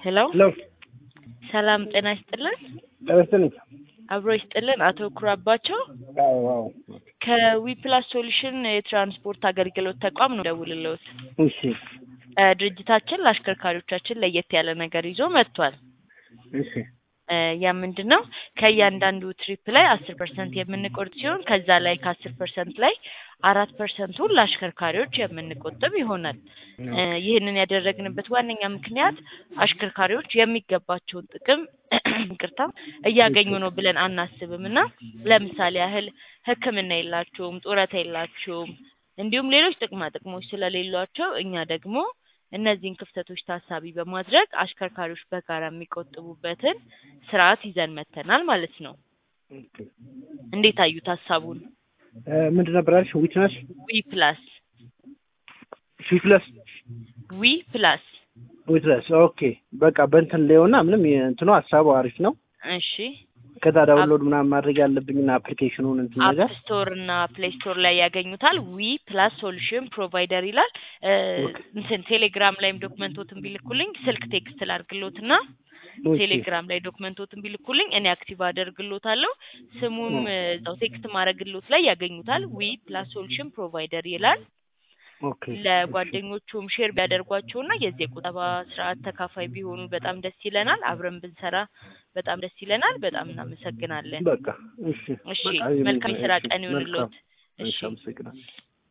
ሄሎ ሄሎ ሰላም ጤና ይስጥልን። ተመስልኝ አብሮ ይስጥልን። አቶ ኩራባቸው አዎ አዎ ከዊፕላስ ሶሉሽን የትራንስፖርት አገልግሎት ተቋም ነው ደውልልዎት። እሺ እ ድርጅታችን ለአሽከርካሪዎቻችን ለየት ያለ ነገር ይዞ መጥቷል። እሺ እ ያ ምንድን ነው? ከእያንዳንዱ ትሪፕ ላይ አስር ፐርሰንት የምንቆርጥ ሲሆን ከዛ ላይ ከአስር ፐርሰንት ላይ አራት ፐርሰንቱን ለአሽከርካሪዎች የምንቆጥብ ይሆናል። እ ይህንን ያደረግንበት ዋነኛ ምክንያት አሽከርካሪዎች የሚገባቸውን ጥቅም ይቅርታ እያገኙ ነው ብለን አናስብም እና ለምሳሌ ያህል ሕክምና የላቸውም፣ ጡረታ የላቸውም፣ እንዲሁም ሌሎች ጥቅማ ጥቅሞች ስለሌሏቸው እኛ ደግሞ እነዚህን ክፍተቶች ታሳቢ በማድረግ አሽከርካሪዎች በጋራ የሚቆጥቡበትን ስርዓት ይዘን መተናል ማለት ነው። እንዴት አዩት ሀሳቡን? እ ምንድን ነበር ያልሽ? ዊትነስ ዊ ፕላስ ፊትለስ ዊ ፕላስ ዊትነስ ኦኬ። በቃ በእንትን ላይውና ምንም እንትኑ ሀሳቡ አሪፍ ነው። እሺ ከዛ ዳውንሎድ ምናምን ማድረግ ያለብኝና አፕሊኬሽኑን እንትን አፕ ነገር ስቶር እና ፕሌይ ስቶር ላይ ያገኙታል። ዊ ፕላስ ሶሉሽን ፕሮቫይደር ይላል። እ እንትን ቴሌግራም ላይም ዶክመንቶትን ቢልኩልኝ ስልክ ቴክስት ላድርግሎት እና ኦኬ። ቴሌግራም ላይ ዶክመንቶትን ቢልኩልኝ እኔ አክቲቭ አደርግሎታለሁ። ስሙም እ እዛው ቴክስት ማድረግሎት ላይ ያገኙታል። ዊ ፕላስ ሶሉሽን ፕሮቫይደር ይላል። ኦኬ ለጓደኞቹም ሼር ቢያደርጓቸውና የዚህ የቁጠባ ስርዓት ተካፋይ ቢሆኑ በጣም ደስ ይለናል። አብረን ብንሰራ በጣም ደስ ይለናል። በጣም እናመሰግናለን። በቃ እሺ እሺ በቃ መልካም የስራ እሺ፣ ቀን ይሁንልዎት። መልካም። እሺ እሺ አመሰግናለሁ።